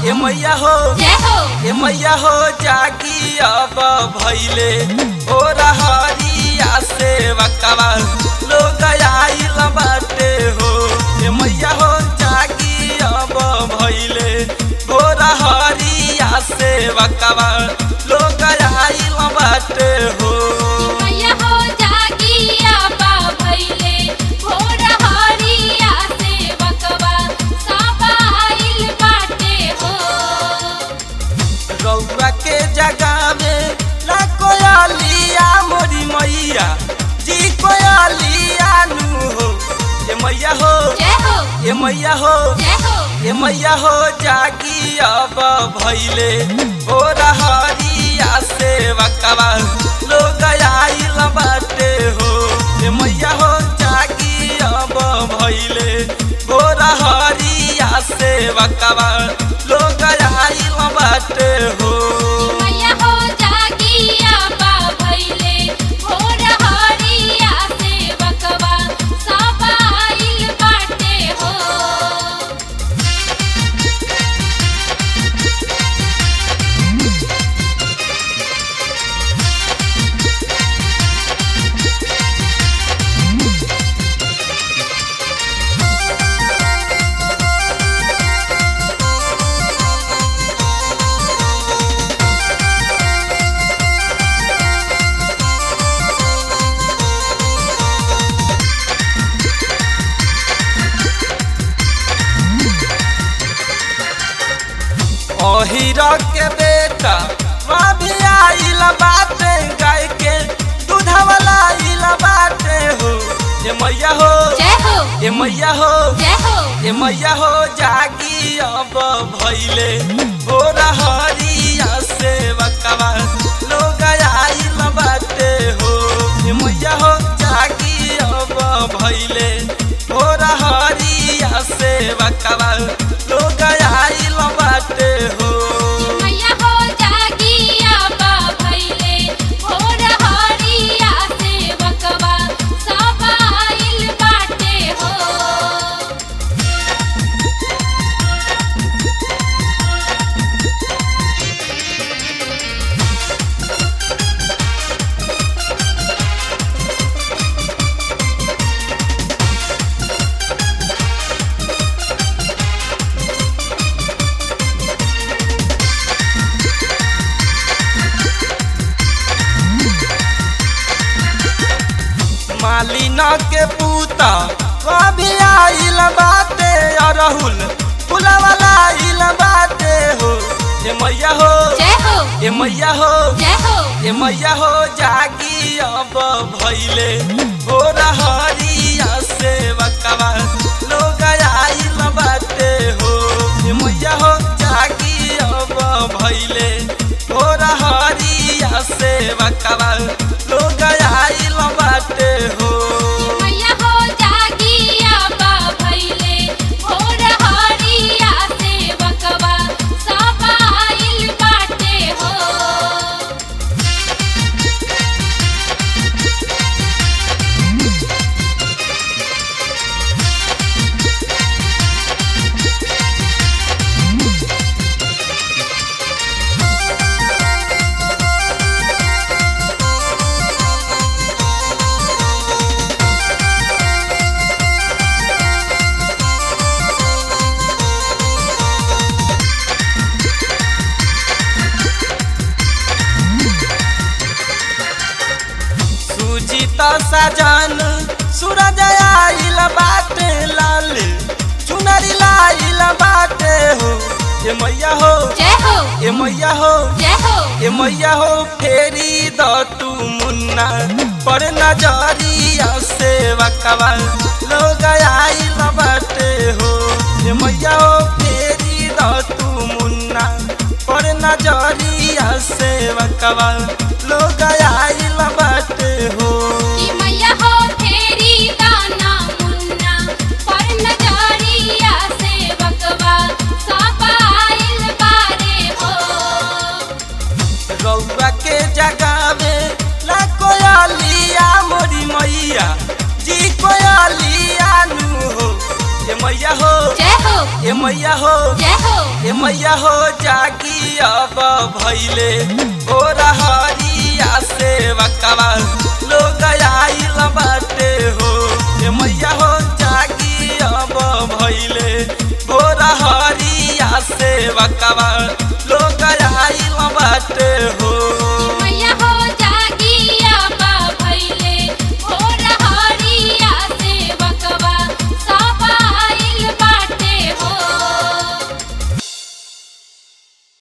ए मैया हो जय हो ए मैया हो जागी अब भैले ओ रहरिया से वकवा लोग आइल बाटे हो ए मैया हो जागी अब भैले ओ रहरिया से वकवा लोग आइल बाटे हो मैया हो जागी आपा भइले भोर हरिया से बकवा सापा आइल बाटे हो रउआ के जगावे ला कोयलिया मोरी मैया जी कोयलिया नु हो ए मैया हो जय हो ए मैया हो जय हो ए मैया हो जागी अब भैले ओ रहरिया से वकवा लोग आइल बाटे हो ए मैया हो जागी अब भैले ओ रहरिया से वकवा लोग आइल बाटे हो मैया हो जागी आपा भइले भोर हरिया से बकवा सापा आइल बाटे हो ओहिरा के बेटा वहाँ भी आइल बाटे गाय के दूधवाला आइल बाटे हो ए मैया हो जय हो ए मैया हो जय हो ए मैया हो जागी अब भैले हो रहरिया से बकवा लोग आइल बाटे हो ए मैया हो जागी अब भैले हो रहरिया से बकवा लोग आइल बाटे हो मैया हो जागी आपा भइले भोर हरिया से बकवा सापा आइल बाटे हो मालिना के पूता कभी आइल बाटे अरहुल फुलवाला आइल बाटे हो ए मैया हो जय हो ए मैया हो जय हो ए मैया हो जागी अब भैले हो रहरिया से बकवा लोग आइल बाटे हो ए मैया हो जागी अब भैले हो रहरिया से बकवा लोग आइल बाटे हो मैया हो जागी आपा भइले भोर हरिया से बकवा सापा आइल बाटे हो सुजीत सजन सूरज आइल बाटे लाल चुनरी लाइल बाटे हो ए मैया हो जय हो ए मैया हो जय हो ए मैया हो फेरी द तू मुन्ना पर नजरिया से वकवा लोग आइल बाटे हो ए मैया हो फेरी द तू मुन्ना पर नजरिया से वकवा लोग आइल बाटे हो कि मैया हो फेरी दाना मुन्ना पर नजरिया से बकवा सापा आइल बारे हो रउआ के जगावे ला कोयलिया मोरी मैया जी कोयलिया नु हो ए मैया हो जय हो ए मैया हो जय हो ए मैया हो जागी अब भैले ओ हरिया से वकवा लोग आइल बाटे हो ए मैया हो जागी अब भैले ओ हरिया से वकवा